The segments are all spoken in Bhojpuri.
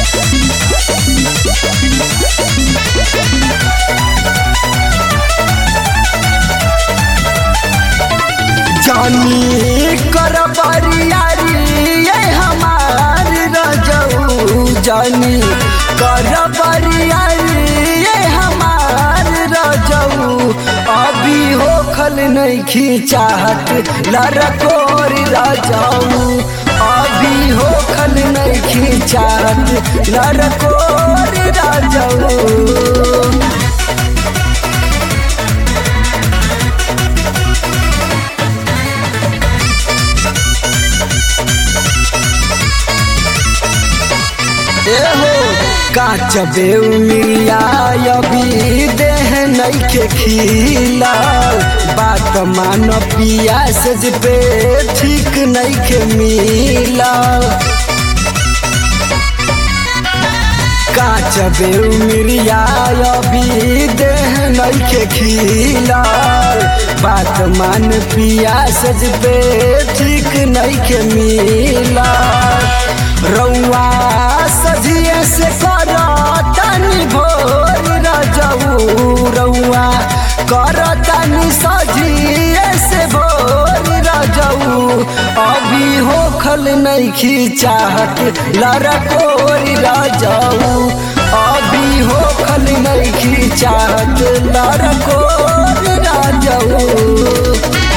जानी कर बरियारी ये हमार रजऊ जानी कर बरियारी ये हमार रजऊ अभी होखल नहीं खींचाहत लरकोर रजऊ अभी होखल नहीं खींचाहत लरकोर रजऊ एहो काच बेउ मिया अभी देह नइखे खिला बात मान पिया सज पे ठीक नइखे मिला काच बेउ मिरिया अभी देह नइखे खिला बात मान पिया सज पे ठीक नइखे मिला रउआ सजिए से कर तनी भोर रजऊ रउआ कर तनी सजिए से भोर रजऊ अभी होखल नहीं खींचाहत लरकोर रजऊ अभी होखल नहीं खींचाहत लरकोर रजऊ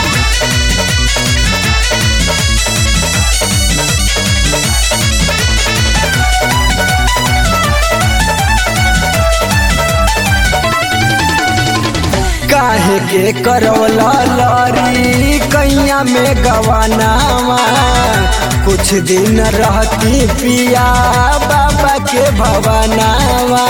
काहे के करौला लरी कैया में गवानावा कुछ दिन रहती पिया बाबा के भवनावा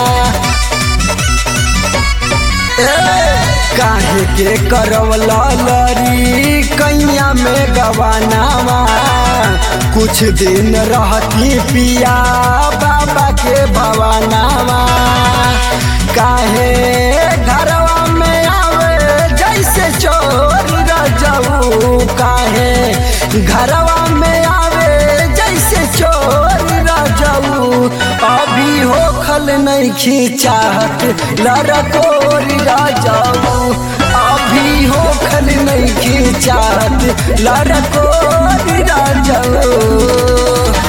काहे के करौला लरी कैया में गवानावा कुछ दिन रहती पिया बाबा के भवनावा काहे घरवा में आवे जैसे चोर रजऊ काहे घरवा में आवे जैसे चोर रजऊ अभी होखल नहीं खींचाहत लरकोर रजऊ अभी होखल नहीं खींचाहत लरकोर रजऊ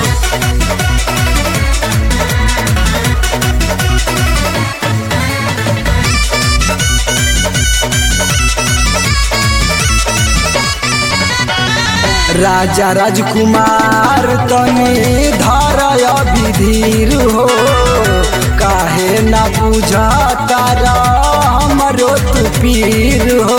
राजा राजकुमार तनी धर अभिधीर हो काहे ना बुझा तारा हमरो तू पीर हो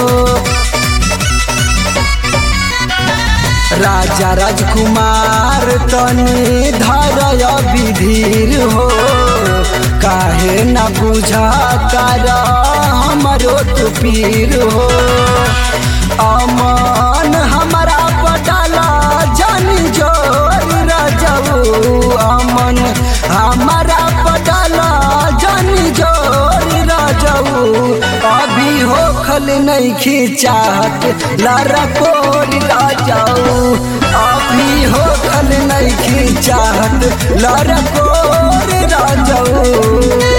राजा राजकुमार तनी धर अभिधीर हो काहे ना बुझा तारा हमरो तू पीर हो अमन हमारा पटाला जानी जोर रजऊ अमन हमारा पटाला जानी जोर रजऊ अभी होखल नहीं खींचाहत लरकोर रजऊ अभी होखल नहीं खींचाहत लरकोर रजऊ